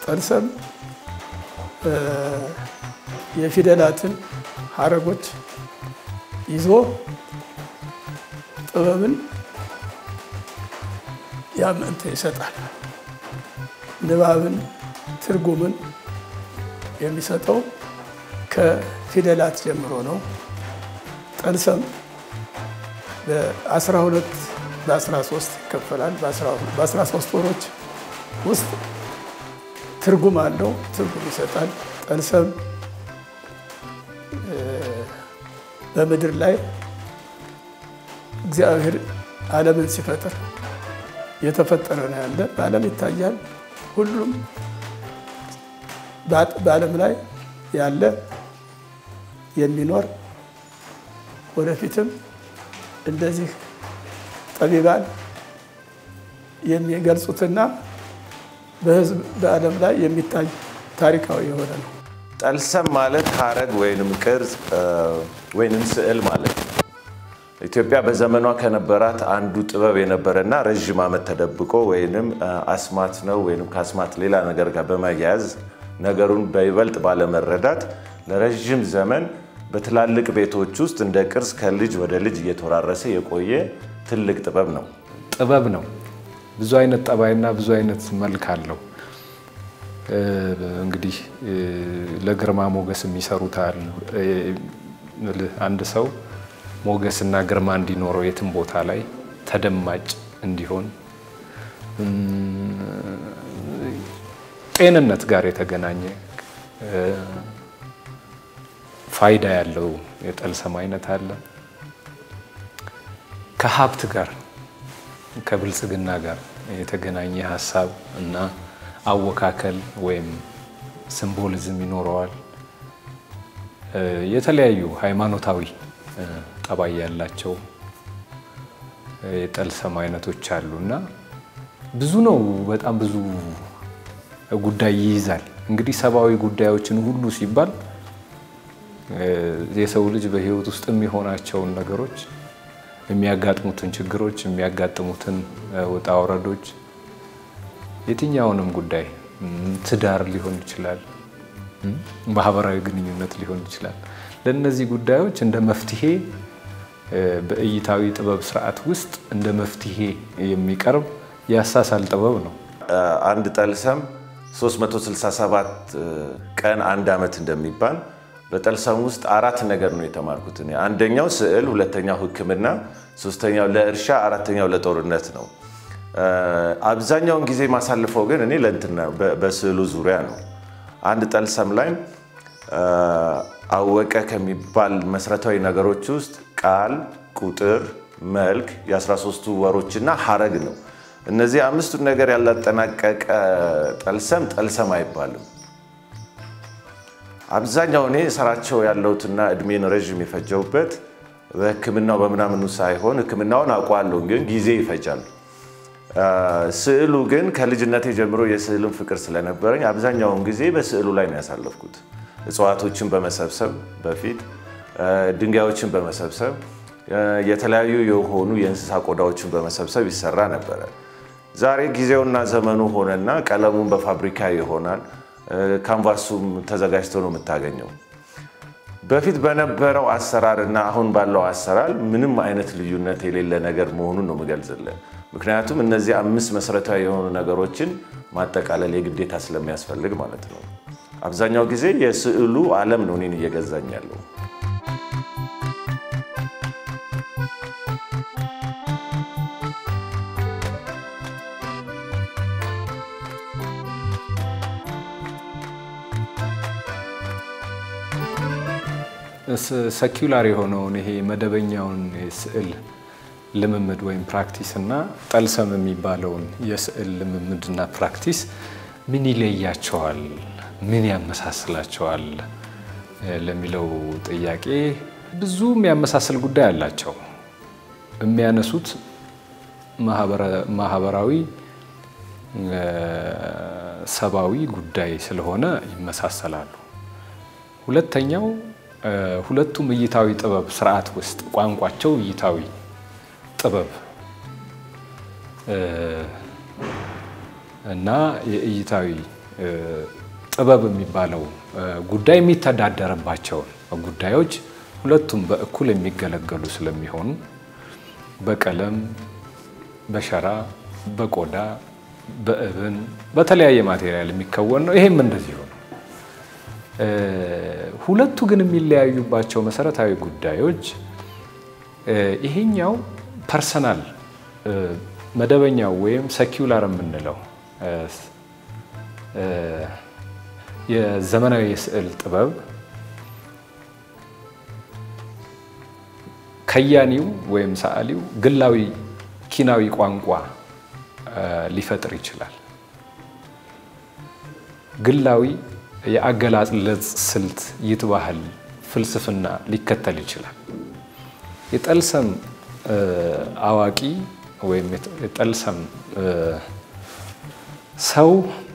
ጠልሰም የፊደላትን ሀረጎች ይዞ ጥበብን ያመንተ ይሰጣል። ንባብን ትርጉምን የሚሰጠው ከፊደላት ጀምሮ ነው። ጠልሰም በ12 በ13 ይከፈላል። በ13 ወሮች ውስጥ ትርጉም አለው፣ ትርጉም ይሰጣል። ጠልሰም በምድር ላይ እግዚአብሔር ዓለምን ሲፈጥር የተፈጠረ ነው ያለ በዓለም ይታያል። ሁሉም በዓለም ላይ ያለ የሚኖር ወደፊትም እንደዚህ ጠቢባን የሚገልጹትና በሕዝብ በዓለም ላይ የሚታይ ታሪካዊ የሆነ ነው። ጠልሰም ማለት ሀረግ ወይንም ቅርጽ ወይንም ስዕል ማለት ነው። ኢትዮጵያ በዘመኗ ከነበራት አንዱ ጥበብ የነበረና ረዥም ዓመት ተደብቆ ወይንም አስማት ነው ወይንም ከአስማት ሌላ ነገር ጋር በመያያዝ ነገሩን በይበልጥ ባለመረዳት ለረዥም ዘመን በትላልቅ ቤቶች ውስጥ እንደ ቅርስ ከልጅ ወደ ልጅ እየተወራረሰ የቆየ ትልቅ ጥበብ ነው። ጥበብ ነው። ብዙ አይነት ጠባይና ብዙ አይነት መልክ አለው። እንግዲህ ለግርማ ሞገስ የሚሰሩታል። አንድ ሰው ሞገስና ግርማ እንዲኖረው የትም ቦታ ላይ ተደማጭ እንዲሆን ጤንነት ጋር የተገናኘ ፋይዳ ያለው የጠልሰም አይነት አለ። ከሀብት ጋር ከብልጽግና ጋር የተገናኘ ሀሳብ እና አወካከል ወይም ሲምቦሊዝም ይኖረዋል። የተለያዩ ሃይማኖታዊ ጠባይ ያላቸው የጠልሰም አይነቶች አሉ እና ብዙ ነው። በጣም ብዙ ጉዳይ ይይዛል። እንግዲህ ሰብአዊ ጉዳዮችን ሁሉ ሲባል የሰው ልጅ በሕይወት ውስጥ የሚሆናቸውን ነገሮች፣ የሚያጋጥሙትን ችግሮች፣ የሚያጋጥሙትን ውጣ ውረዶች፣ የትኛውንም ጉዳይ ትዳር ሊሆን ይችላል፣ ማህበራዊ ግንኙነት ሊሆን ይችላል። ለእነዚህ ጉዳዮች እንደ መፍትሄ በእይታዊ ጥበብ ስርዓት ውስጥ እንደ መፍትሄ የሚቀርብ የአሳሳል ጥበብ ነው። አንድ ጠልሰም 367 ቀን አንድ ዓመት እንደሚባል በጠልሰም ውስጥ አራት ነገር ነው የተማርኩት እኔ። አንደኛው ስዕል፣ ሁለተኛው ሕክምና፣ ሶስተኛው ለእርሻ፣ አራተኛው ለጦርነት ነው። አብዛኛውን ጊዜ ማሳልፈው ግን እኔ ለእንትና በስዕሉ ዙሪያ ነው። አንድ ጠልሰም ላይ አወቀ ከሚባል መሰረታዊ ነገሮች ውስጥ ቃል፣ ቁጥር፣ መልክ፣ የ13ቱ ወሮችና ሀረግ ነው። እነዚህ አምስቱን ነገር ያላጠናቀቀ ጠልሰም ጠልሰም አይባልም። አብዛኛው እኔ ስራቸው ያለሁትና እድሜን ረዥም የፈጀውበት በህክምናው በምናምኑ ሳይሆን ህክምናውን አውቀዋለሁ፣ ግን ጊዜ ይፈጃል። ስዕሉ ግን ከልጅነቴ ጀምሮ የስዕልን ፍቅር ስለነበረኝ አብዛኛውን ጊዜ በስዕሉ ላይ ነው ያሳለፍኩት። እጽዋቶችን በመሰብሰብ በፊት ድንጋዮችን በመሰብሰብ የተለያዩ የሆኑ የእንስሳ ቆዳዎችን በመሰብሰብ ይሰራ ነበረ። ዛሬ ጊዜውና ዘመኑ ሆነና ቀለሙን በፋብሪካ ይሆናል። ካንቫሱም ተዘጋጅቶ ነው የምታገኘው። በፊት በነበረው አሰራር እና አሁን ባለው አሰራር ምንም አይነት ልዩነት የሌለ ነገር መሆኑን ነው የምገልጽልን። ምክንያቱም እነዚህ አምስት መሰረታዊ የሆኑ ነገሮችን ማጠቃለል የግዴታ ስለሚያስፈልግ ማለት ነው። አብዛኛው ጊዜ የስዕሉ ዓለም ነው እኔን እየገዛኝ ያለው። ሰኪውላር የሆነውን ይሄ መደበኛውን የስዕል ልምምድ ወይም ፕራክቲስ እና ጠልሰም የሚባለውን የስዕል ልምምድና ፕራክቲስ ምን ይለያቸዋል? ምን ያመሳስላቸዋል? ለሚለው ጥያቄ ብዙ የሚያመሳስል ጉዳይ አላቸው። የሚያነሱት ማህበራዊ፣ ሰብአዊ ጉዳይ ስለሆነ ይመሳሰላሉ። ሁለተኛው ሁለቱም እይታዊ ጥበብ ስርዓት ውስጥ ቋንቋቸው እይታዊ ጥበብ እና የእይታዊ ጥበብ የሚባለው ጉዳይ የሚተዳደርባቸውን ጉዳዮች ሁለቱም በእኩል የሚገለገሉ ስለሚሆኑ በቀለም፣ በሸራ፣ በቆዳ፣ በእብን በተለያየ ማቴሪያል የሚከወን ነው። ይሄም እንደዚሁ ነው። ሁለቱ ግን የሚለያዩባቸው መሰረታዊ ጉዳዮች ይሄኛው ፐርሰናል መደበኛው ወይም ሰኪውላር የምንለው የዘመናዊ የስዕል ጥበብ ከያኒው ወይም ሰዓሊው ግላዊ ኪናዊ ቋንቋ ሊፈጥር ይችላል። ግላዊ የአገላለጽ ስልት፣ ይትባህል፣ ፍልስፍና ሊከተል ይችላል። የጠልሰም አዋቂ ወይም የጠልሰም ሰው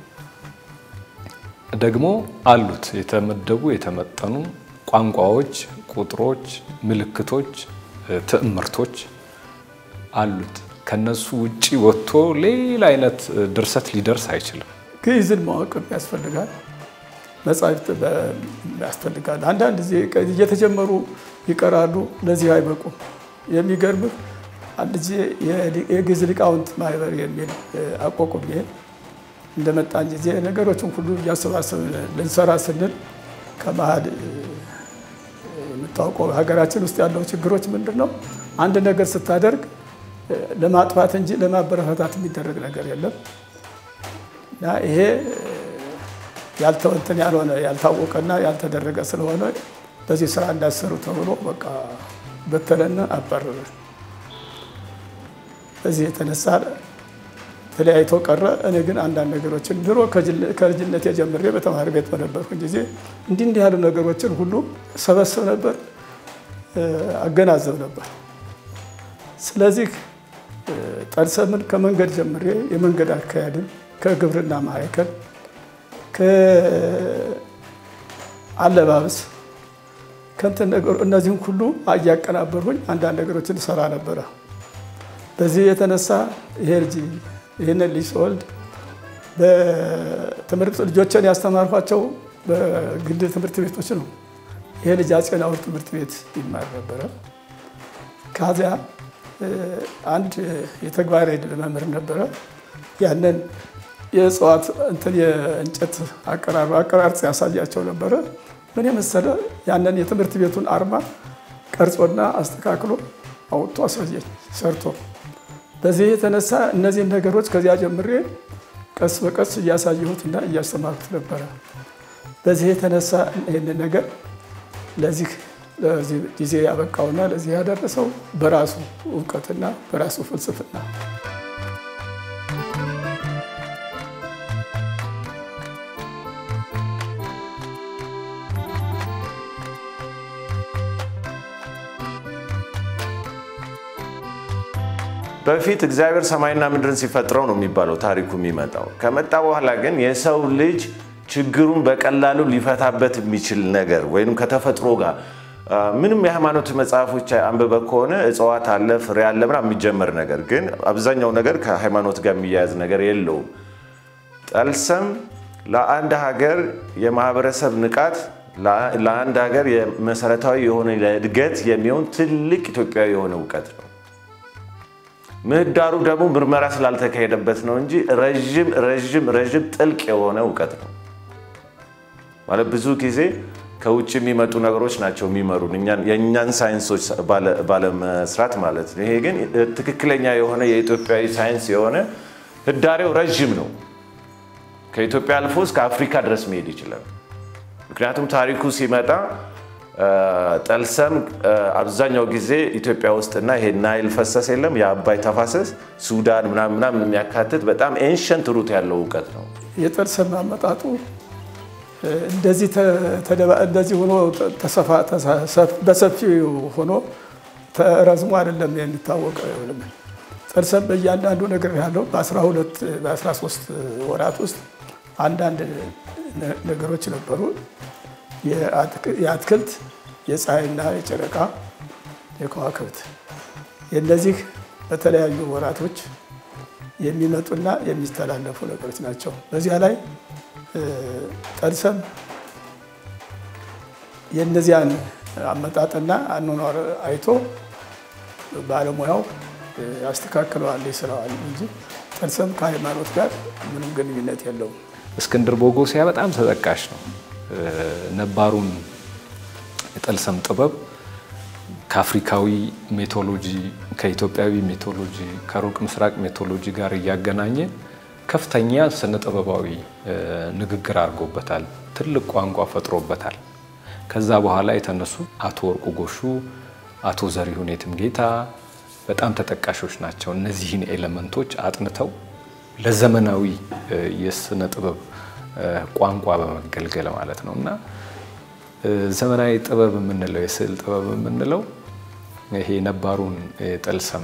ደግሞ አሉት የተመደቡ የተመጠኑ ቋንቋዎች፣ ቁጥሮች፣ ምልክቶች፣ ትዕምርቶች አሉት። ከነሱ ውጪ ወጥቶ ሌላ አይነት ድርሰት ሊደርስ አይችልም። ግዕዝን ማወቅ ያስፈልጋል። መጻሕፍት ያስፈልጋል። አንዳንድ ጊዜ እየተጀመሩ ይቀራሉ፣ ለዚህ አይበቁም። የሚገርምህ አንድ ጊዜ የግዕዝ ሊቃውንት ማህበር የሚል አቋቁሜ እንደመጣን ጊዜ ነገሮችን ሁሉ እያሰባሰብ ልንሰራ ስንል ከመሀል የምታውቀው ሀገራችን ውስጥ ያለው ችግሮች ምንድን ነው? አንድ ነገር ስታደርግ ለማጥፋት እንጂ ለማበረታታት የሚደረግ ነገር የለም እና ይሄ ያልተወንትን ያልሆነ ያልታወቀና ያልተደረገ ስለሆነ በዚህ ስራ እንዳሰሩ ተብሎ በቃ በተለና አባረረ። በዚህ የተነሳ ተለያይቶ ቀረ። እኔ ግን አንዳንድ ነገሮችን ድሮ ከልጅነት የጀምሬ በተማሪ ቤት በነበርኩ ጊዜ እንዲህ እንዲህ ያሉ ነገሮችን ሁሉ ሰበስብ ነበር፣ አገናዘብ ነበር። ስለዚህ ጠልሰምን ከመንገድ ጀምሬ የመንገድ አካሄድን ከግብርና ማዕከል ከአለባበስ ከንትን ነገሩ እነዚህም ሁሉ እያቀናበርኩኝ አንዳንድ ነገሮችን ሰራ ነበረ። በዚህ የተነሳ ይሄ ልጅ ይህንን ልጅ ስወልድ በትምህርት ልጆችን ያስተማርኳቸው በግል ትምህርት ቤቶች ነው። ይሄ ልጅ አፄ ናሁር ትምህርት ቤት ይማር ነበረ። ከዚያ አንድ የተግባር ዕድ መምህር ነበረ። ያንን የእጽዋት እንትን የእንጨት አቀራር አቀራርጽ ያሳያቸው ነበረ። ምን የመሰለ ያንን የትምህርት ቤቱን አርማ ቀርጾና አስተካክሎ አውጥቶ አሳየኝ ሰርቶ። በዚህ የተነሳ እነዚህን ነገሮች ከዚያ ጀምሬ ቀስ በቀስ እያሳየሁትና እያስተማርኩት ነበረ። በዚህ የተነሳ ይህንን ነገር ለዚህ ለዚህ ጊዜ ያበቃውና ለዚህ ያደረሰው በራሱ እውቀትና በራሱ ፍልስፍና በፊት እግዚአብሔር ሰማይና ምድርን ሲፈጥረው ነው የሚባለው ታሪኩ የሚመጣው። ከመጣ በኋላ ግን የሰው ልጅ ችግሩን በቀላሉ ሊፈታበት የሚችል ነገር ወይም ከተፈጥሮ ጋር ምንም የሃይማኖት መጽሐፎች አንብበ ከሆነ እጽዋት አለ፣ ፍሬ አለ ምናምን የሚጀመር ነገር ግን አብዛኛው ነገር ከሃይማኖት ጋር የሚያያዝ ነገር የለውም። ጠልሰም ለአንድ ሀገር የማህበረሰብ ንቃት ለአንድ ሀገር መሰረታዊ የሆነ ለእድገት የሚሆን ትልቅ ኢትዮጵያዊ የሆነ እውቀት ነው። ምህዳሩ ደግሞ ምርመራ ስላልተካሄደበት ነው እንጂ ረዥም ረዥም ረዥም ጥልቅ የሆነ እውቀት ነው። ማለት ብዙ ጊዜ ከውጭ የሚመጡ ነገሮች ናቸው የሚመሩን የእኛን ሳይንሶች ባለመስራት ማለት ነው። ይሄ ግን ትክክለኛ የሆነ የኢትዮጵያዊ ሳይንስ የሆነ ህዳሬው ረዥም ነው። ከኢትዮጵያ አልፎ እስከ አፍሪካ ድረስ መሄድ ይችላል። ምክንያቱም ታሪኩ ሲመጣ ጠልሰም አብዛኛው ጊዜ ኢትዮጵያ ውስጥና ይሄ ናይል ፈሰስ የለም የአባይ ተፋሰስ ሱዳን ምናምን ምናምን የሚያካትት በጣም ኤንሸንት ሩት ያለው እውቀት ነው። የጠልሰም አመጣጡ እንደዚህ ሆኖ በሰፊው ሆኖ ተረዝሞ አይደለም የሚታወቀው። ጠልሰም በእያንዳንዱ ነገር ያለው በ12 በ13 ወራት ውስጥ አንዳንድ ነገሮች ነበሩ። የአትክልት፣ የፀሐይና የጨረቃ፣ የከዋክብት የእነዚህ በተለያዩ ወራቶች የሚመጡና የሚስተላለፉ ነገሮች ናቸው። በዚያ ላይ ጠልሰም የእነዚያን አመጣጥና አኗኗር አይቶ ባለሙያው ያስተካክለዋል፣ ይስራዋል እንጂ ጠልሰም ከሃይማኖት ጋር ምንም ግንኙነት የለውም። እስክንድር ቦጎሲያ በጣም ተጠቃሽ ነው። ነባሩን የጠልሰም ጥበብ ከአፍሪካዊ ሜቶሎጂ፣ ከኢትዮጵያዊ ሜቶሎጂ፣ ከሩቅ ምስራቅ ሜቶሎጂ ጋር እያገናኘ ከፍተኛ ስነ ጥበባዊ ንግግር አድርጎበታል። ትልቅ ቋንቋ ፈጥሮበታል። ከዛ በኋላ የተነሱ አቶ ወርቁ ጎሹ፣ አቶ ዘሪሁን የትምጌታ በጣም ተጠቃሾች ናቸው። እነዚህን ኤሌመንቶች አጥንተው ለዘመናዊ የስነ ጥበብ ቋንቋ በመገልገል ማለት ነው እና ዘመናዊ ጥበብ የምንለው የስዕል ጥበብ የምንለው ይሄ ነባሩን የጠልሰም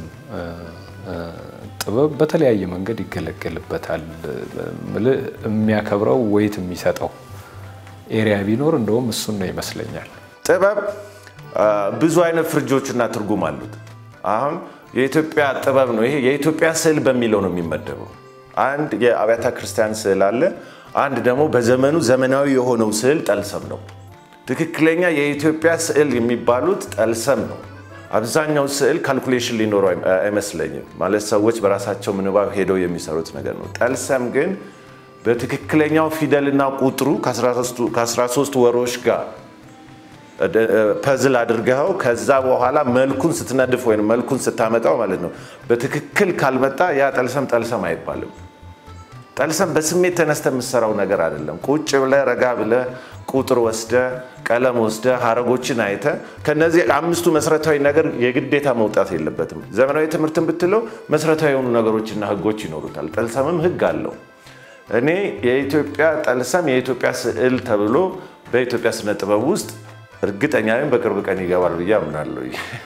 ጥበብ በተለያየ መንገድ ይገለገልበታል። የሚያከብረው ወይት የሚሰጠው ኤሪያ ቢኖር እንደውም እሱን ነው ይመስለኛል። ጥበብ ብዙ አይነት ፍርጆችና ትርጉም አሉት። አሁን የኢትዮጵያ ጥበብ ነው። ይሄ የኢትዮጵያ ስዕል በሚለው ነው የሚመደበው። አንድ የአብያተ ክርስቲያን ስዕል አለ። አንድ ደግሞ በዘመኑ ዘመናዊ የሆነው ስዕል ጠልሰም ነው። ትክክለኛ የኢትዮጵያ ስዕል የሚባሉት ጠልሰም ነው። አብዛኛው ስዕል ካልኩሌሽን ሊኖረው አይመስለኝም። ማለት ሰዎች በራሳቸው ምንባብ ሄደው የሚሰሩት ነገር ነው። ጠልሰም ግን በትክክለኛው ፊደልና ቁጥሩ ከ13 ወሮች ጋር ፐዝል አድርገኸው ከዛ በኋላ መልኩን ስትነድፍ ወይም መልኩን ስታመጣው ማለት ነው። በትክክል ካልመጣ ያ ጠልሰም ጠልሰም አይባልም። ጠልሰም በስሜት ተነስተ የምትሰራው ነገር አይደለም። ቁጭ ብለህ ረጋ ብለህ ቁጥር ወስደ ቀለም ወስደ ሀረጎችን አይተ ከነዚህ አምስቱ መሰረታዊ ነገር የግዴታ መውጣት የለበትም። ዘመናዊ ትምህርትን ብትለው መሰረታዊ የሆኑ ነገሮችና ህጎች ይኖሩታል። ጠልሰምም ህግ አለው። እኔ የኢትዮጵያ ጠልሰም የኢትዮጵያ ስዕል ተብሎ በኢትዮጵያ ስነ ጥበብ ውስጥ እርግጠኛ ነኝ በቅርብ ቀን ይገባል ብዬ አምናለሁ።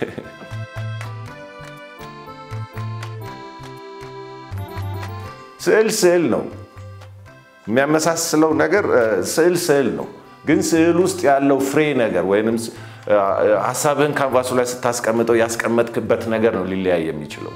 ስዕል ስዕል ነው። የሚያመሳስለው ነገር ስዕል ስዕል ነው። ግን ስዕል ውስጥ ያለው ፍሬ ነገር ወይም ሀሳብህን ካንቫሱ ላይ ስታስቀምጠው ያስቀመጥክበት ነገር ነው ሊለያይ የሚችለው።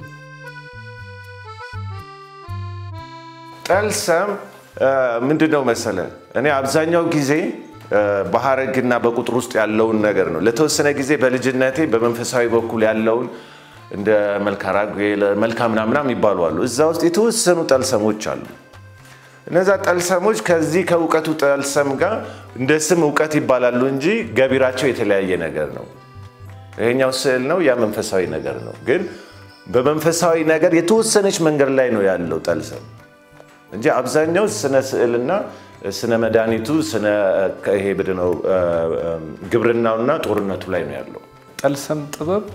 ጠልሰም ምንድን ነው መሰለ፣ እኔ አብዛኛው ጊዜ በሀረግና በቁጥር ውስጥ ያለውን ነገር ነው። ለተወሰነ ጊዜ በልጅነቴ በመንፈሳዊ በኩል ያለውን እንደ መልካ ራጉኤል፣ መልካ ምናምናም ይባሉ አሉ። እዛ ውስጥ የተወሰኑ ጠልሰሞች አሉ። እነዛ ጠልሰሞች ከዚህ ከእውቀቱ ጠልሰም ጋር እንደ ስም እውቀት ይባላሉ እንጂ ገቢራቸው የተለያየ ነገር ነው። ይሄኛው ስዕል ነው፣ ያ መንፈሳዊ ነገር ነው። ግን በመንፈሳዊ ነገር የተወሰነች መንገድ ላይ ነው ያለው ጠልሰም እንጂ አብዛኛው ስነ ስዕልና ስነ መድኃኒቱ ስነ ይሄ ነው ግብርናውና ጦርነቱ ላይ ነው ያለው። ጠልሰም ጥበብ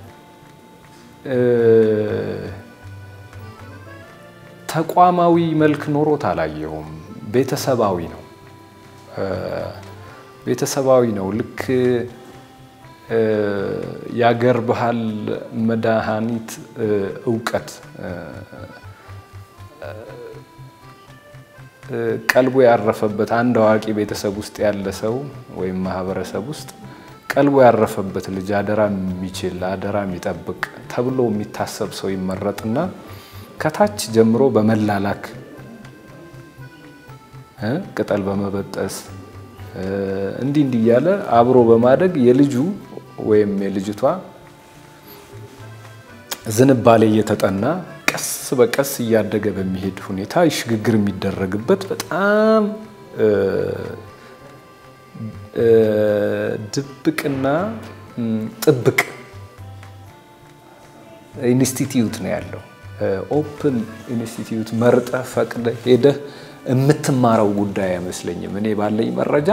ተቋማዊ መልክ ኖሮት አላየሁም። ቤተሰባዊ ነው። ቤተሰባዊ ነው። ልክ የአገር ባህል መድኃኒት እውቀት ቀልቡ ያረፈበት አንድ አዋቂ ቤተሰብ ውስጥ ያለ ሰው ወይም ማህበረሰብ ውስጥ ቀልቡ ያረፈበት ልጅ አደራ የሚችል አደራ የሚጠብቅ ተብሎ የሚታሰብ ሰው ይመረጥና ከታች ጀምሮ በመላላክ ቅጠል በመበጠስ እንዲህ እንዲህ እያለ አብሮ በማደግ የልጁ ወይም የልጅቷ ዝንባሌ እየተጠና ቀስ በቀስ እያደገ በሚሄድ ሁኔታ ሽግግር የሚደረግበት በጣም ድብቅና ጥብቅ ኢንስቲትዩት ነው ያለው። ኦፕን ኢንስቲትዩት መርጠ ፈቅደ ሄደህ የምትማረው ጉዳይ አይመስለኝም። እኔ ባለኝ መረጃ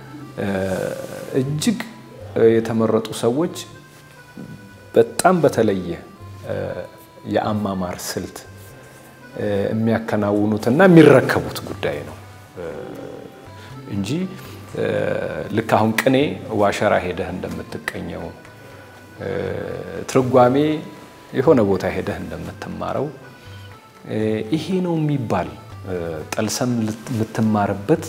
እጅግ የተመረጡ ሰዎች በጣም በተለየ የአማማር ስልት የሚያከናውኑትና የሚረከቡት ጉዳይ ነው እንጂ ልክ አሁን ቅኔ ዋሸራ ሄደህ እንደምትቀኘው ትርጓሜ የሆነ ቦታ ሄደህ እንደምትማረው ይሄ ነው የሚባል ጠልሰም የምትማርበት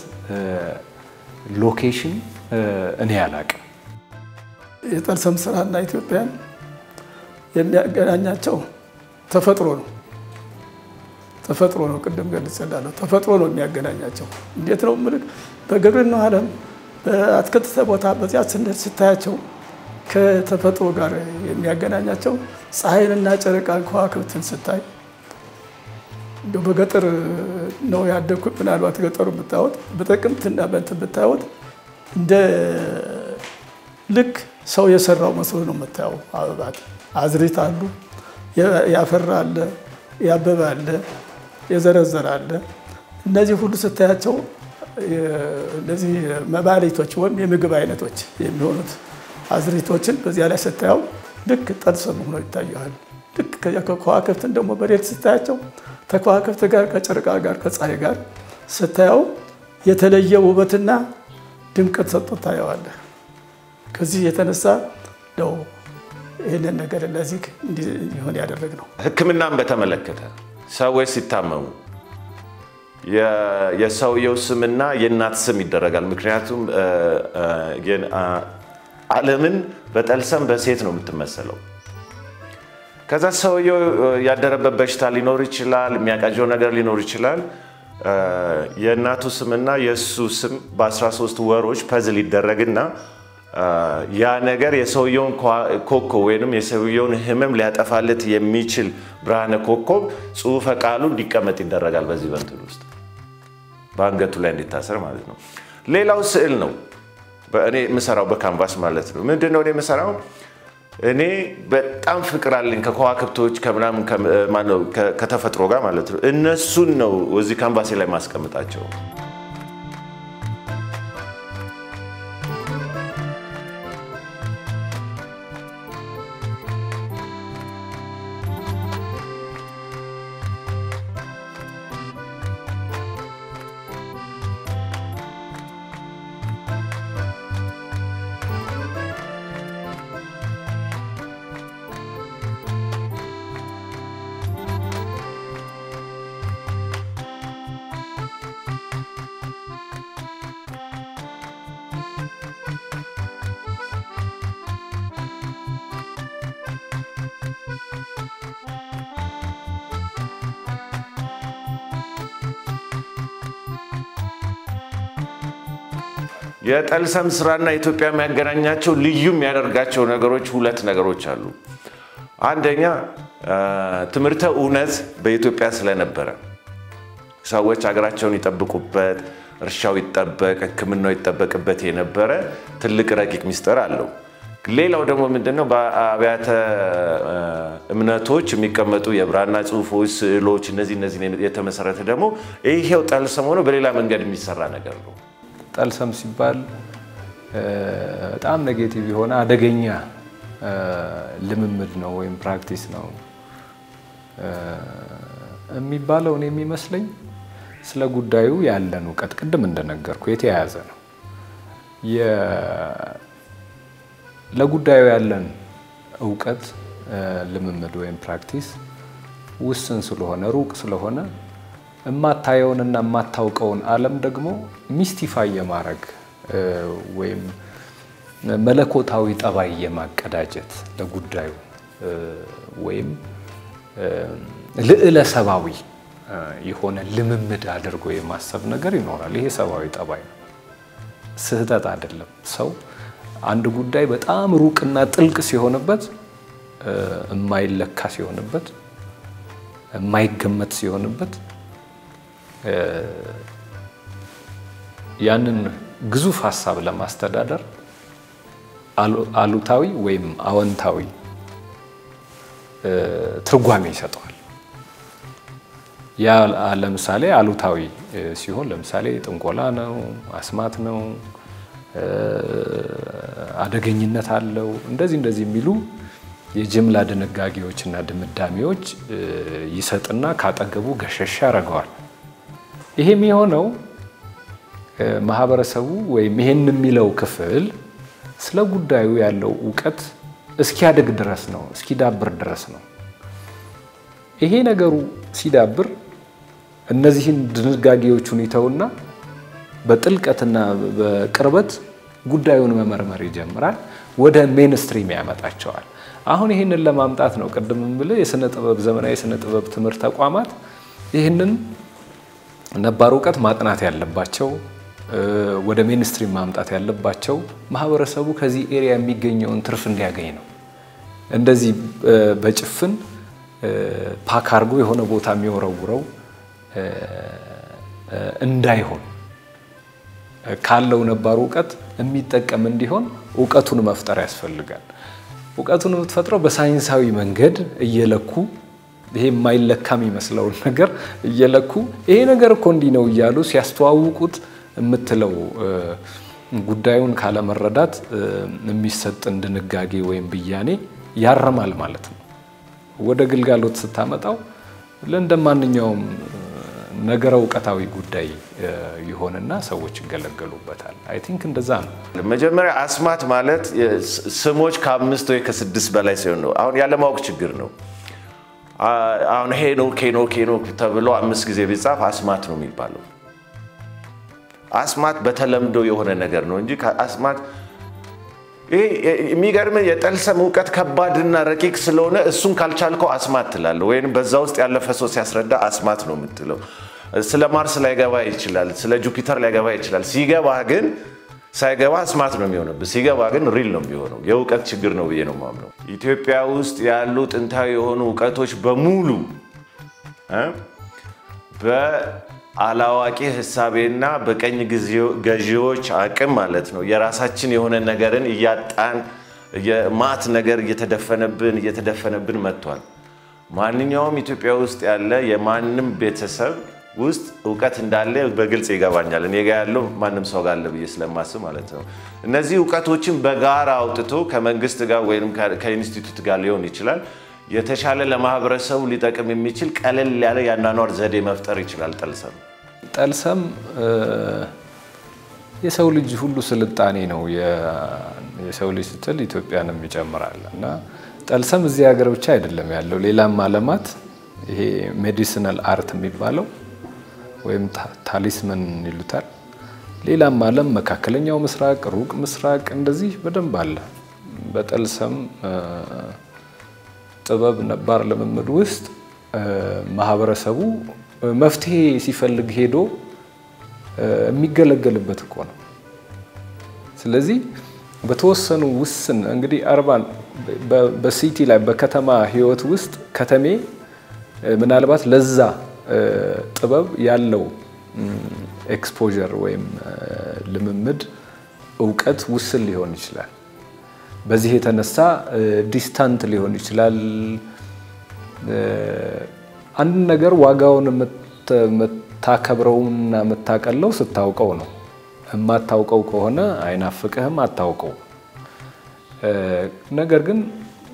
ሎኬሽን እኔ አላቅም። የጠልሰም ስራና ኢትዮጵያን የሚያገናኛቸው ተፈጥሮ ነው። ተፈጥሮ ነው። ቅድም ገልጽላለሁ። ተፈጥሮ ነው የሚያገናኛቸው። እንዴት ነው ምልክ በግብርናው ዓለም በአትክልት ቦታ በዚያ ስንል ስታያቸው ከተፈጥሮ ጋር የሚያገናኛቸው ፀሐይንና ጨረቃን ከዋክብትን ስታይ እንደው በገጠር ነው ያደግኩት። ምናልባት ገጠሩ ብታወት በጥቅምትና በእንትን ብታወት እንደ ልክ ሰው የሰራው መስሎ ነው የምታየው። አበባት አዝሪት አሉ፣ ያፈራ አለ፣ ያበበ አለ፣ የዘረዘረ አለ። እነዚህ ሁሉ ስታያቸው እነዚህ መባሊቶች ወይም የምግብ አይነቶች የሚሆኑት አዝሪቶችን በዚያ ላይ ስታየው ልክ ጠልሰም ሆኖ ይታያል። ልክ ከዋክብትን ደግሞ በሌት ስታያቸው ከከዋክብት ጋር ከጨረቃ ጋር ከፀሐይ ጋር ስታየው የተለየ ውበትና ድምቀት ሰጥቶ ታየዋለህ። ከዚህ የተነሳ ነው ይህንን ነገር ለዚህ እንዲሆን ያደረግ ነው። ሕክምናን በተመለከተ ሰዎች ሲታመሙ የሰውየው ስምና የእናት ስም ይደረጋል። ምክንያቱም ዓለምን በጠልሰም በሴት ነው የምትመሰለው። ከዛ ሰውየው ያደረበት በሽታ ሊኖር ይችላል፣ የሚያቃጀው ነገር ሊኖር ይችላል። የእናቱ ስምና የእሱ ስም በ13 ወሮች ፐዝል ይደረግና ያ ነገር የሰውየውን ኮከብ ወይም የሰውየውን ህመም ሊያጠፋለት የሚችል ብርሃነ ኮከብ ጽሑፈ ቃሉ እንዲቀመጥ ይደረጋል። በዚህ በንትን ውስጥ በአንገቱ ላይ እንዲታሰር ማለት ነው። ሌላው ስዕል ነው። እኔ የምሰራው በካንቫስ ማለት ነው። ምንድን ነው እኔ የምሰራው? እኔ በጣም ፍቅር አለኝ ከከዋክብቶች ከምናምን ከተፈጥሮ ጋር ማለት ነው። እነሱን ነው እዚህ ካንቫሴ ላይ ማስቀምጣቸው። የጠልሰም ስራና ኢትዮጵያ የሚያገናኛቸው ልዩ የሚያደርጋቸው ነገሮች ሁለት ነገሮች አሉ። አንደኛ ትምህርተ እውነት በኢትዮጵያ ስለነበረ ሰዎች ሀገራቸውን ይጠብቁበት፣ እርሻው ይጠበቅ፣ ሕክምናው ይጠበቅበት የነበረ ትልቅ ረቂቅ ሚስጥር አለው። ሌላው ደግሞ ምንድነው? በአብያተ እምነቶች የሚቀመጡ የብራና ጽሑፎች፣ ስዕሎች እነዚህ እነዚህ የተመሰረተ ደግሞ ይሄው ጠልሰም ሆኖ በሌላ መንገድ የሚሰራ ነገር ነው። ጠልሰም ሲባል በጣም ኔጌቲቭ የሆነ አደገኛ ልምምድ ነው ወይም ፕራክቲስ ነው የሚባለው። እኔ የሚመስለኝ ስለ ጉዳዩ ያለን እውቀት ቅድም እንደነገርኩ የተያያዘ ነው። ለጉዳዩ ያለን እውቀት ልምምድ ወይም ፕራክቲስ ውስን ስለሆነ ሩቅ ስለሆነ የማታየውንና የማታውቀውን ዓለም ደግሞ ሚስቲፋይ የማድረግ ወይም መለኮታዊ ጠባይ የማቀዳጀት ለጉዳዩ ወይም ልዕለ ሰብአዊ የሆነ ልምምድ አድርጎ የማሰብ ነገር ይኖራል። ይሄ ሰብአዊ ጠባይ ነው፣ ስህተት አይደለም። ሰው አንድ ጉዳይ በጣም ሩቅና ጥልቅ ሲሆንበት፣ የማይለካ ሲሆንበት፣ የማይገመት ሲሆንበት ያንን ግዙፍ ሀሳብ ለማስተዳደር አሉታዊ ወይም አዎንታዊ ትርጓሜ ይሰጠዋል። ያ ለምሳሌ አሉታዊ ሲሆን ለምሳሌ ጥንቆላ ነው፣ አስማት ነው፣ አደገኝነት አለው፣ እንደዚህ እንደዚህ የሚሉ የጅምላ ድንጋጌዎችና ድምዳሜዎች ይሰጥና ካጠገቡ ገሸሻ ያደርገዋል። ይሄ የሚሆነው ማህበረሰቡ ወይም ይሄን የሚለው ክፍል ስለ ጉዳዩ ያለው እውቀት እስኪያድግ ድረስ ነው፣ እስኪዳብር ድረስ ነው። ይሄ ነገሩ ሲዳብር እነዚህን ድንጋጌዎቹን ይተውና በጥልቀትና በቅርበት ጉዳዩን መመርመር ይጀምራል። ወደ ሜንስትሪም ያመጣቸዋል። አሁን ይህንን ለማምጣት ነው ቅድም ብልህ የስነ ጥበብ ዘመናዊ የስነ ጥበብ ትምህርት ተቋማት ይህንን ነባር እውቀት ማጥናት ያለባቸው ወደ ሜንስትሪም ማምጣት ያለባቸው ማህበረሰቡ ከዚህ ኤሪያ የሚገኘውን ትርፍ እንዲያገኝ ነው። እንደዚህ በጭፍን ፓክ አድርጎ የሆነ ቦታ የሚወረውረው እንዳይሆን ካለው ነባሩ እውቀት የሚጠቀም እንዲሆን እውቀቱን መፍጠር ያስፈልጋል። እውቀቱን የምትፈጥረው በሳይንሳዊ መንገድ እየለኩ ይሄ የማይለካ የሚመስለውን ነገር እየለኩ ይሄ ነገር እኮ እንዲህ ነው እያሉ ሲያስተዋውቁት የምትለው ጉዳዩን ካለመረዳት የሚሰጥን ድንጋጌ ወይም ብያኔ ያረማል ማለት ነው። ወደ ግልጋሎት ስታመጣው ለእንደ ማንኛውም ነገረ እውቀታዊ ጉዳይ ይሆንና ሰዎች ይገለገሉበታል። አይ ቲንክ እንደዛ ነው። መጀመሪያ አስማት ማለት ስሞች ከአምስት ወይ ከስድስት በላይ ሲሆን ነው። አሁን ያለማወቅ ችግር ነው። አሁን ሄኖክ ሄኖክ ሄኖክ ተብሎ አምስት ጊዜ ቢጻፍ አስማት ነው የሚባለው። አስማት በተለምዶ የሆነ ነገር ነው እንጂ አስማት ይሄ የሚገርም የጠልሰም እውቀት ከባድና ረቂቅ ስለሆነ እሱን ካልቻልከው አስማት ትላለህ፣ ወይም በዛ ውስጥ ያለፈ ሰው ሲያስረዳ አስማት ነው የምትለው። ስለ ማርስ ላይገባ ይችላል፣ ስለ ጁፒተር ላይገባ ይችላል። ሲገባ ግን ሳይገባ አስማት ነው የሚሆንብህ፣ ሲገባ ግን ሪል ነው የሚሆነው። የእውቀት ችግር ነው ብዬ ነው የማምነው። ኢትዮጵያ ውስጥ ያሉ ጥንታዊ የሆኑ እውቀቶች በሙሉ በአላዋቂ ህሳቤና በቀኝ ገዢዎች አቅም ማለት ነው የራሳችን የሆነ ነገርን እያጣን የማት ነገር እየተደፈነብን እየተደፈነብን መጥቷል። ማንኛውም ኢትዮጵያ ውስጥ ያለ የማንም ቤተሰብ ውስጥ እውቀት እንዳለ በግልጽ ይገባኛል። እኔ ጋ ያለው ማንም ሰው ጋር አለ ብዬ ስለማስብ ማለት ነው። እነዚህ እውቀቶችን በጋራ አውጥቶ ከመንግስት ጋር ወይም ከኢንስቲትዩት ጋር ሊሆን ይችላል የተሻለ ለማህበረሰቡ ሊጠቅም የሚችል ቀለል ያለ የአኗኗር ዘዴ መፍጠር ይችላል። ጠልሰም ጠልሰም የሰው ልጅ ሁሉ ስልጣኔ ነው። የሰው ልጅ ስትል ኢትዮጵያንም ይጨምራል እና ጠልሰም እዚህ ሀገር ብቻ አይደለም ያለው፣ ሌላም አለማት ይሄ ሜዲሲናል አርት የሚባለው ወይም ታሊስመን ይሉታል። ሌላም ዓለም መካከለኛው ምስራቅ፣ ሩቅ ምስራቅ እንደዚህ በደንብ አለ። በጠልሰም ጥበብ ነባር ልምምድ ውስጥ ማህበረሰቡ መፍትሄ ሲፈልግ ሄዶ የሚገለገልበት እኮ ነው። ስለዚህ በተወሰኑ ውስን እንግዲህ አርባን በሲቲ ላይ በከተማ ህይወት ውስጥ ከተሜ ምናልባት ለዛ ጥበብ ያለው ኤክስፖዠር ወይም ልምምድ እውቀት ውስን ሊሆን ይችላል። በዚህ የተነሳ ዲስታንት ሊሆን ይችላል። አንድ ነገር ዋጋውን የምታከብረውና የምታቀለው ስታውቀው ነው። የማታውቀው ከሆነ አይናፍቅህም፣ አታውቀው። ነገር ግን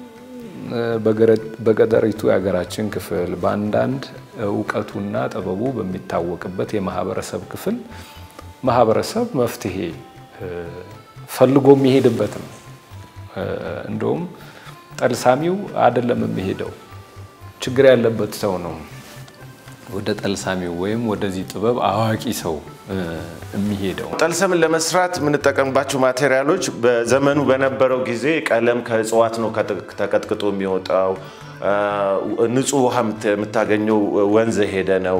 በገጠሪቱ የሀገራችን ክፍል በአንዳንድ እውቀቱና ጥበቡ በሚታወቅበት የማህበረሰብ ክፍል ማህበረሰብ መፍትሄ ፈልጎ የሚሄድበት ነው። እንደውም ጠልሳሚው አይደለም የሚሄደው፣ ችግር ያለበት ሰው ነው ወደ ጠልሳሚው ወይም ወደዚህ ጥበብ አዋቂ ሰው የሚሄደው። ጠልሰምን ለመስራት የምንጠቀምባቸው ማቴሪያሎች በዘመኑ በነበረው ጊዜ ቀለም ከእጽዋት ነው ተቀጥቅጦ የሚወጣው። ንጹህ ውሃ የምታገኘው ወንዝ ሄደ ነው።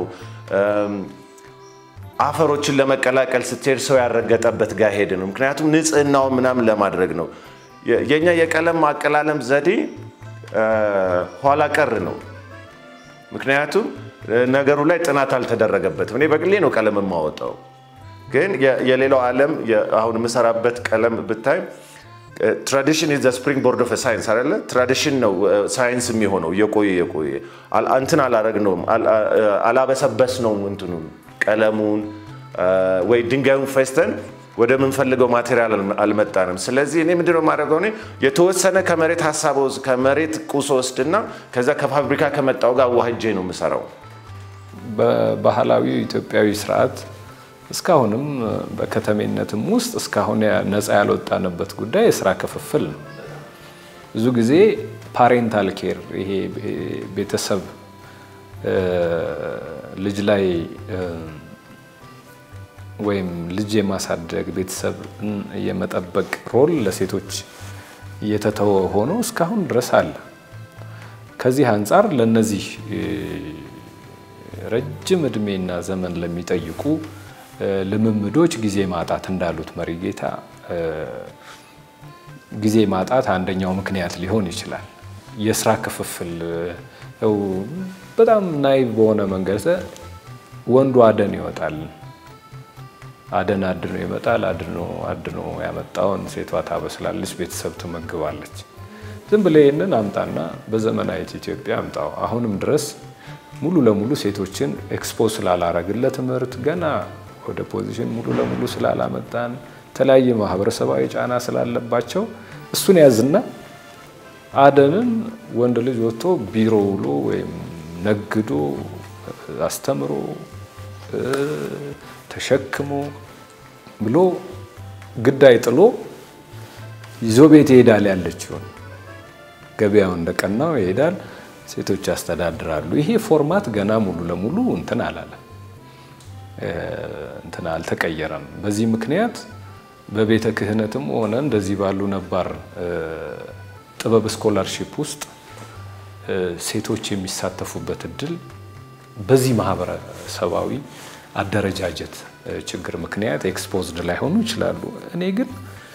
አፈሮችን ለመቀላቀል ስትሄድ ሰው ያረገጠበት ጋር ሄደ ነው። ምክንያቱም ንጽህናውን ምናምን ለማድረግ ነው። የኛ የቀለም ማቀላለም ዘዴ ኋላ ቀር ነው። ምክንያቱም ነገሩ ላይ ጥናት አልተደረገበትም። እኔ በግሌ ነው ቀለም የማወጣው፣ ግን የሌላው ዓለም አሁን የምሰራበት ቀለም ብታይ ትራዲሽን ኢዝ ዘ ስፕሪንግ ቦርድ ኦፍ ሳይንስ አይደለ? ትራዲሽን ነው ሳይንስ የሚሆነው እየቆየ እየቆየ እንትን አላረግ ነው አላበሰበስ ነው እንትኑን ቀለሙን ወይ ድንጋዩን ፈስተን ወደምንፈልገው ማቴሪያል አልመጣንም። ስለዚህ እኔ ምንድነው የማደርገው? እኔ የተወሰነ ከመሬት ሀሳብ ከመሬት ቁስ ወስድና ከዛ ከፋብሪካ ከመጣው ጋር ዋህጄ ነው የምሰራው። በባህላዊ ኢትዮጵያዊ ስርዓት እስካሁንም በከተሜነትም ውስጥ እስካሁን ነፃ ያልወጣንበት ጉዳይ የስራ ክፍፍል ነው። ብዙ ጊዜ ፓሬንታል ኬር ይሄ ቤተሰብ ልጅ ላይ ወይም ልጅ የማሳደግ ቤተሰብን የመጠበቅ ሮል ለሴቶች እየተተወ ሆኖ እስካሁን ድረስ አለ። ከዚህ አንጻር ለነዚህ ረጅም እድሜና ዘመን ለሚጠይቁ ልምምዶች ጊዜ ማጣት እንዳሉት መሪጌታ ጊዜ ማጣት አንደኛው ምክንያት ሊሆን ይችላል። የስራ ክፍፍል ው በጣም ናይቭ በሆነ መንገድ ወንዱ አደን ይወጣል፣ አደን አድኖ ይመጣል። አድኖ አድኖ ያመጣውን ሴቷ ታበስላለች፣ ቤተሰብ ትመግባለች። ዝም ብለህ ይህንን አምጣና በዘመናዊት ኢትዮጵያ አምጣው። አሁንም ድረስ ሙሉ ለሙሉ ሴቶችን ኤክስፖዝ ስላላረግን ለትምህርት ገና ወደ ፖዚሽን ሙሉ ለሙሉ ስላላመጣን የተለያየ ማህበረሰባዊ ጫና ስላለባቸው እሱን ያዝና አደንን ወንድ ልጅ ወጥቶ ቢሮ ውሎ ወይም ነግዶ አስተምሮ ተሸክሞ ብሎ ግዳይ ጥሎ ይዞ ቤት ይሄዳል። ያለችውን ገበያው እንደቀናው ይሄዳል። ሴቶች ያስተዳድራሉ። ይሄ ፎርማት ገና ሙሉ ለሙሉ እንትን አላለም፣ እንትን አልተቀየረም። በዚህ ምክንያት በቤተ ክህነትም ሆነ እንደዚህ ባሉ ነባር ጥበብ ስኮላርሺፕ ውስጥ ሴቶች የሚሳተፉበት እድል በዚህ ማህበረሰባዊ አደረጃጀት ችግር ምክንያት ኤክስፖዝድ ላይሆኑ ይችላሉ። እኔ ግን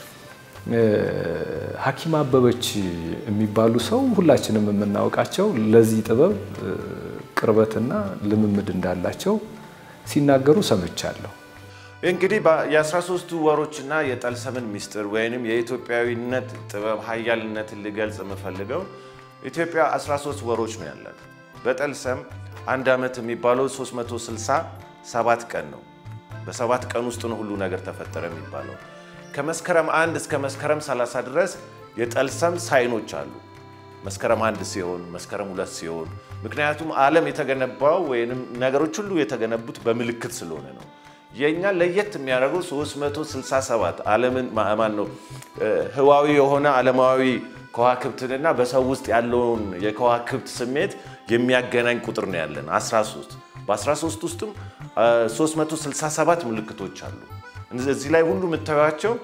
ሐኪም አበበች የሚባሉ ሰው ሁላችንም የምናውቃቸው ለዚህ ጥበብ ቅርበትና ልምምድ እንዳላቸው ሲናገሩ ሰምቻለሁ። እንግዲህ የ13ቱ ወሮችና የጠልሰምን ሚስጥር ወይንም የኢትዮጵያዊነት ጥበብ ሀያልነትን ልገልጽ የምፈልገው ኢትዮጵያ 13 ወሮች ነው ያላት። በጠልሰም አንድ ዓመት የሚባለው 367 ቀን ነው። በሰባት ቀን ውስጥ ነው ሁሉ ነገር ተፈጠረ የሚባለው። ከመስከረም አንድ እስከ መስከረም 30 ድረስ የጠልሰም ሳይኖች አሉ። መስከረም አንድ ሲሆን፣ መስከረም ሁለት ሲሆን፣ ምክንያቱም ዓለም የተገነባው ወይም ነገሮች ሁሉ የተገነቡት በምልክት ስለሆነ ነው። የእኛ ለየት የሚያደርገው 367 ዓለምን ማን ነው ህዋዊ የሆነ ዓለማዊ ከዋክብትንና በሰው ውስጥ ያለውን የከዋክብት ስሜት የሚያገናኝ ቁጥር ነው ያለን 13 በ13 ውስጥም 367 ምልክቶች አሉ። እዚህ ላይ ሁሉ የምታዩቸው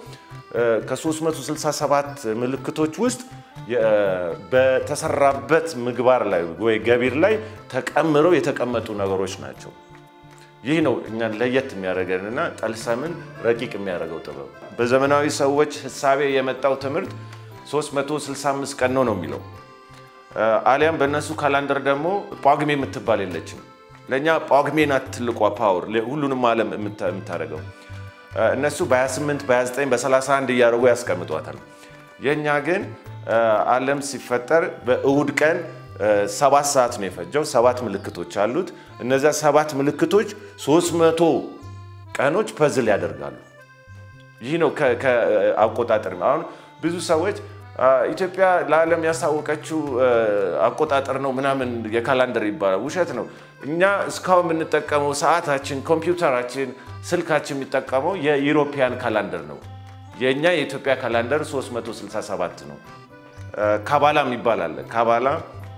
ከ367 ምልክቶች ውስጥ በተሰራበት ምግባር ላይ ወይ ገቢር ላይ ተቀምረው የተቀመጡ ነገሮች ናቸው። ይህ ነው እኛን ለየት የሚያደርገንና ጠልሰምን ረቂቅ የሚያደርገው ጥበብ። በዘመናዊ ሰዎች ህሳቤ የመጣው ትምህርት 365 ቀን ነው ነው የሚለው አሊያም በእነሱ ካላንደር ደግሞ ጳጉሜ የምትባል የለችም። ለእኛ ጳጉሜ ናት ትልቋ ፓወር ሁሉንም ዓለም የምታደርገው። እነሱ በ28 በ29 በ31 እያደረጉ ያስቀምጧታል። የእኛ ግን ዓለም ሲፈጠር በእሁድ ቀን ሰባት ሰዓት ነው የፈጀው። ሰባት ምልክቶች አሉት። እነዚያ ሰባት ምልክቶች 300 ቀኖች ፐዝል ያደርጋሉ። ይህ ነው ከአቆጣጠር አሁን ብዙ ሰዎች ኢትዮጵያ ለዓለም ያሳወቀችው አቆጣጠር ነው ምናምን የካላንደር ይባላል። ውሸት ነው። እኛ እስካሁን የምንጠቀመው ሰዓታችን፣ ኮምፒውተራችን፣ ስልካችን የሚጠቀመው የኢሮፒያን ካላንደር ነው። የእኛ የኢትዮጵያ ካላንደር 367 ነው። ካባላ የሚባል አለ። ካባላ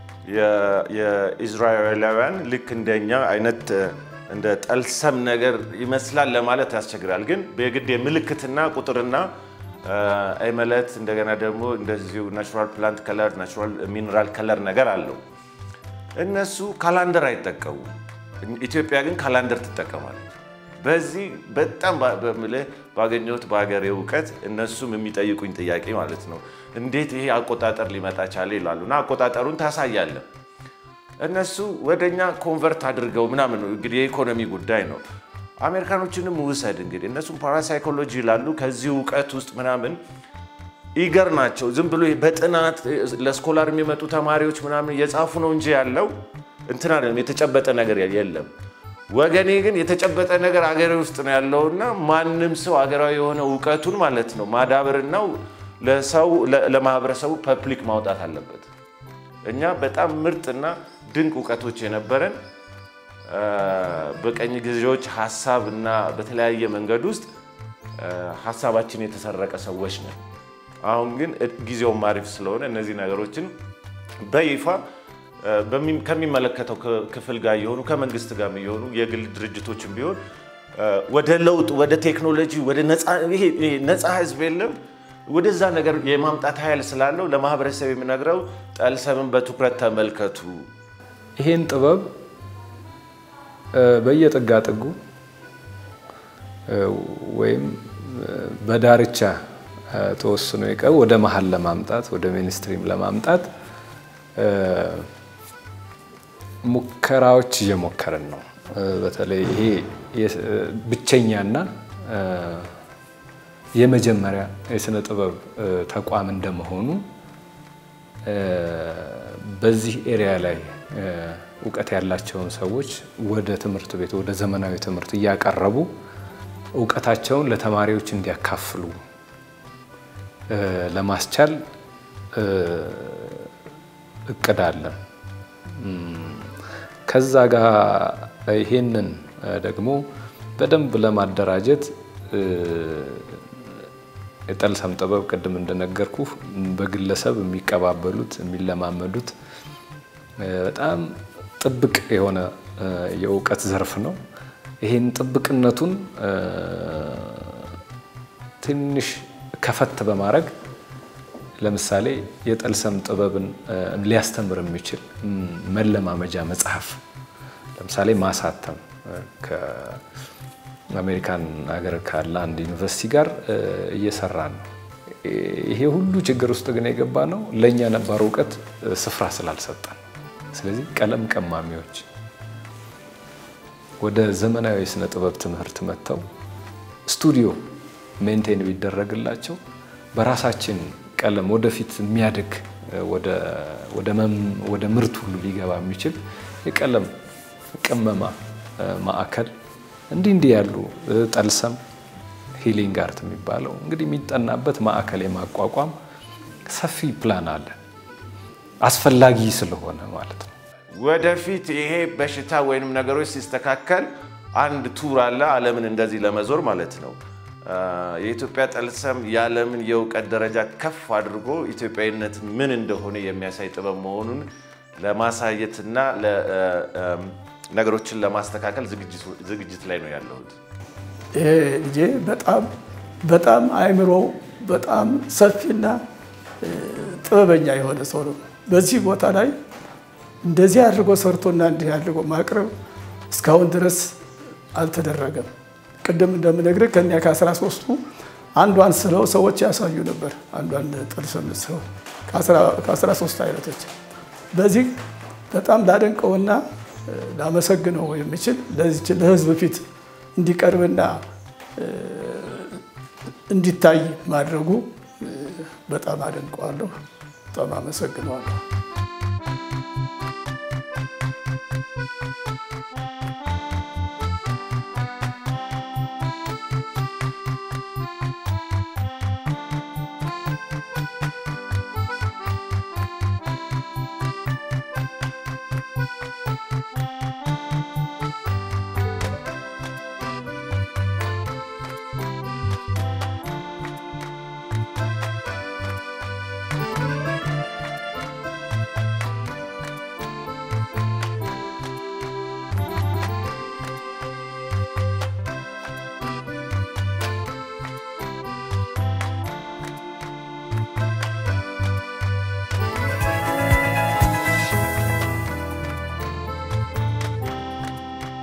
የኢዝራኤላውያን ልክ እንደኛ አይነት እንደ ጠልሰም ነገር ይመስላል ለማለት ያስቸግራል። ግን በግድ የምልክትና ቁጥርና አይመለት እንደገና ደግሞ እንደዚሁ ናቹራል ፕላንት ከለር ናቹራል ሚነራል ከለር ነገር አለው። እነሱ ካላንደር አይጠቀሙ። ኢትዮጵያ ግን ካላንደር ትጠቀማለች። በዚህ በጣም በምልህ ባገኘሁት በሀገሬ እውቀት እነሱም የሚጠይቁኝ ጥያቄ ማለት ነው እንዴት ይሄ አቆጣጠር ሊመጣ ቻለ ይላሉ። እና አቆጣጠሩን ታሳያለን። እነሱ ወደኛ ኮንቨርት አድርገው ምናምን ነው እንግዲህ የኢኮኖሚ ጉዳይ ነው። አሜሪካኖችንም ውሰድ እንግዲህ እነሱም ፓራሳይኮሎጂ ይላሉ። ከዚህ እውቀት ውስጥ ምናምን ኢገር ናቸው። ዝም ብሎ በጥናት ለስኮላር የሚመጡ ተማሪዎች ምናምን እየጻፉ ነው እንጂ ያለው እንትን አይደለም፣ የተጨበጠ ነገር የለም። ወገኔ ግን የተጨበጠ ነገር አገሬ ውስጥ ነው ያለውና ማንም ሰው አገራዊ የሆነ እውቀቱን ማለት ነው ማዳበርና ለሰው ለማህበረሰቡ ፐብሊክ ማውጣት አለበት። እኛ በጣም ምርጥና ድንቅ እውቀቶች የነበረን በቀኝ ገዢዎች ሀሳብ እና በተለያየ መንገድ ውስጥ ሀሳባችን የተሰረቀ ሰዎች ነን። አሁን ግን ጊዜውም አሪፍ ስለሆነ እነዚህ ነገሮችን በይፋ ከሚመለከተው ክፍል ጋር የሆኑ ከመንግስት ጋር የሆኑ የግል ድርጅቶችን ቢሆን ወደ ለውጥ ወደ ቴክኖሎጂ ወደ ነፃ ህዝብ የለም ወደዛ ነገር የማምጣት ኃይል ስላለው ለማህበረሰብ የምነግረው ጠልሰምን በትኩረት ተመልከቱ። ይሄን ጥበብ በየጥጋ ጥጉ ወይም በዳርቻ ተወስኖ የቀር ወደ መሀል ለማምጣት ወደ ሚኒስትሪም ለማምጣት ሙከራዎች እየሞከርን ነው። በተለይ ይሄ ብቸኛና የመጀመሪያ የስነ ጥበብ ተቋም እንደመሆኑ በዚህ ኤሪያ ላይ እውቀት ያላቸውን ሰዎች ወደ ትምህርት ቤት ወደ ዘመናዊ ትምህርት እያቀረቡ እውቀታቸውን ለተማሪዎች እንዲያካፍሉ ለማስቻል እቅድ አለን። ከዛ ጋር ይሄንን ደግሞ በደንብ ለማደራጀት የጠልሰም ጥበብ ቅድም እንደነገርኩ በግለሰብ የሚቀባበሉት የሚለማመዱት በጣም ጥብቅ የሆነ የእውቀት ዘርፍ ነው። ይህን ጥብቅነቱን ትንሽ ከፈት በማድረግ ለምሳሌ የጠልሰም ጥበብን ሊያስተምር የሚችል መለማመጃ መጽሐፍ ለምሳሌ ማሳተም ከአሜሪካን ሀገር ካለ አንድ ዩኒቨርሲቲ ጋር እየሰራ ነው። ይሄ ሁሉ ችግር ውስጥ ግን የገባ ነው ለእኛ ነባር እውቀት ስፍራ ስላልሰጠን። ስለዚህ ቀለም ቀማሚዎች ወደ ዘመናዊ የስነ ጥበብ ትምህርት መጥተው ስቱዲዮ ሜንቴን ቢደረግላቸው በራሳችን ቀለም ወደፊት የሚያድግ ወደ ምርት ሁሉ ሊገባ የሚችል የቀለም ቅመማ ማዕከል እንዲህ እንዲህ ያሉ ጠልሰም ሂሊንግ አርት የሚባለው እንግዲህ የሚጠናበት ማዕከል የማቋቋም ሰፊ ፕላን አለ። አስፈላጊ ስለሆነ ማለት ነው። ወደፊት ይሄ በሽታ ወይንም ነገሮች ሲስተካከል አንድ ቱር አለ ዓለምን እንደዚህ ለመዞር ማለት ነው። የኢትዮጵያ ጠልሰም የዓለምን የእውቀት ደረጃ ከፍ አድርጎ ኢትዮጵያዊነት ምን እንደሆነ የሚያሳይ ጥበብ መሆኑን ለማሳየትና ነገሮችን ለማስተካከል ዝግጅት ላይ ነው ያለሁት። ይሄ ልጄ በጣም በጣም አእምሮ በጣም ሰፊና ጥበበኛ የሆነ ሰው ነው። በዚህ ቦታ ላይ እንደዚህ አድርጎ ሰርቶና እንዲህ አድርጎ ማቅረብ እስካሁን ድረስ አልተደረገም። ቅድም እንደምነግርህ ከእኛ ከአስራ ሦስቱ አንዷን ስለው ሰዎች ያሳዩ ነበር። አንዷን ጠልሰም ስለው ከአስራ ሦስት አይነቶች በዚህ በጣም ላደንቀውና ላመሰግነው የምችል ለዚች ለሕዝብ ፊት እንዲቀርብና እንዲታይ ማድረጉ በጣም አደንቀዋለሁ። በጣም አመሰግነዋለሁ።